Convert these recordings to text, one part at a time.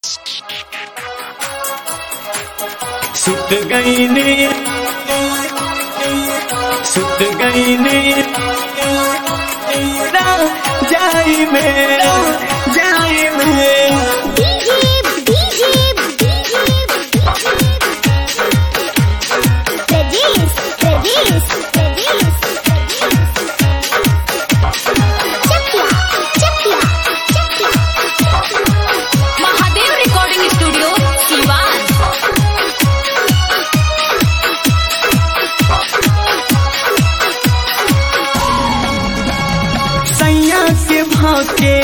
सुत गई ने सुत गई ने जाई में जाई में महादेव रिकॉर्डिंग स्टूडियो सीवान सैया के भाके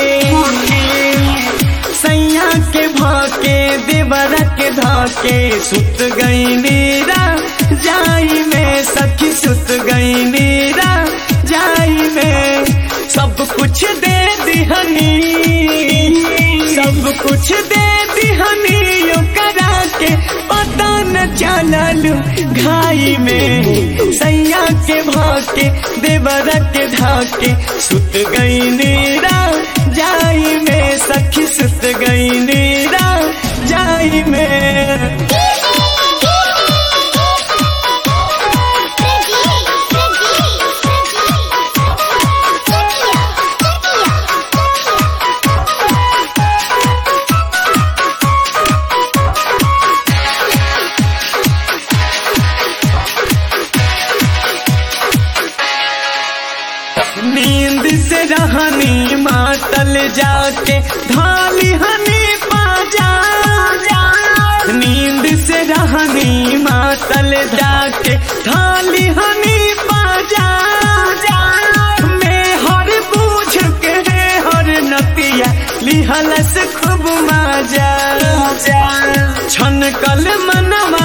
सैया के भाके देवर के धाके सुत गई नीरा जाई में सखी सुत गई नीरा जाई में सब कुछ दे दिहनी सब कुछ दे दिहनी यो करा के पता न चलल घाई में सैया के भाके देवर के धाके सुत गई नीरा जाई में सखी सुत गई नीरा जाई में नींद से रहनी मातल जाके ढाली हनी पाजा नींद से रहनी मातल जाके ढाली हनी पाजा मैं हर बूझ के हर नतिया लिहलस खूब माजा छन कल मनवा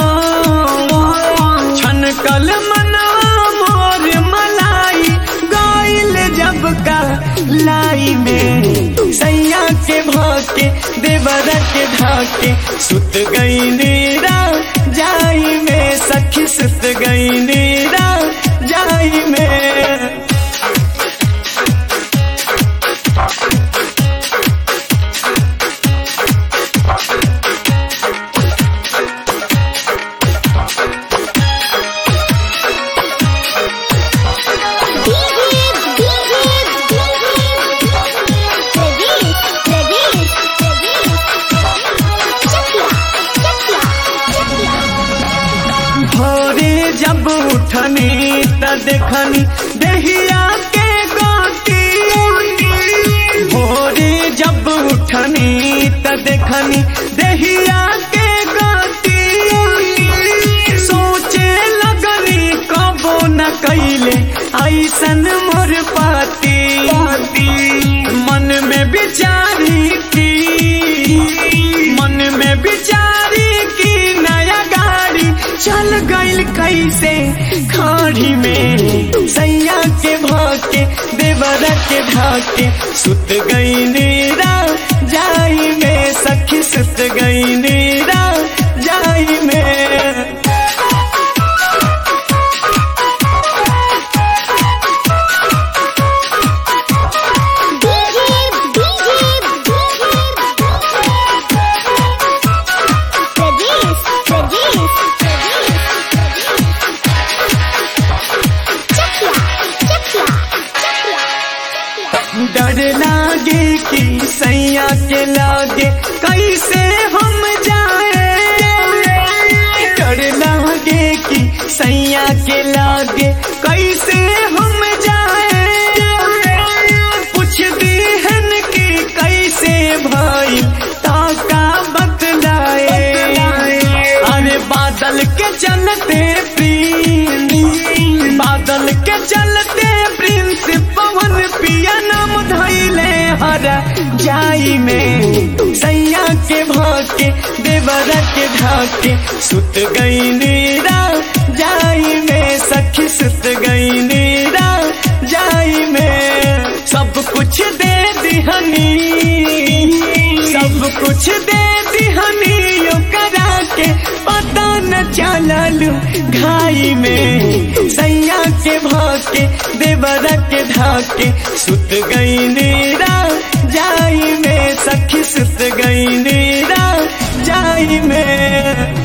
मोर छन कल मनवा मोर मलाई गाइल जब का लाई में सैया के भाके देवर के ढाके सुत गई नीरा जाई में सखी सुत गई नीरा जाई में भोरे जब उठनी त देखनी दहिया के गोटी भोरे जब उठनी त देखनी दहिया के गोटी सोचे लगनी कबो न कैले ऐसन मोर पाती मन में विचारी की मन में विचारी की नया गाड़ी चल गइल कैसे खाड़ी में सैया के भाके देवर के ढाके सुत गई नीरा जाई में सखी सुत गई नीरा जाई में डर लागे कि सैया के लागे कैसे हम जाए डर लागे कि सैया के लागे कैसे हम जाए पूछ दीहन कि कैसे भाई ताका बतलाए अरे बादल के चलते प्रिंस बादल के चलते प्रिंस पवन पिया नाम धैले हरा जाई में सैया के भाके देवर के ढाके सुत गई नीरा जाई में सखी सुत गई नीरा जाई में सब कुछ दे दिहनी सब कुछ दे दिहनी यो करा के पता न चलल घाई में सैया के भाके देवर के ढाके सुत गई नीरा जाई में सखी सुत गई नीरा जाई में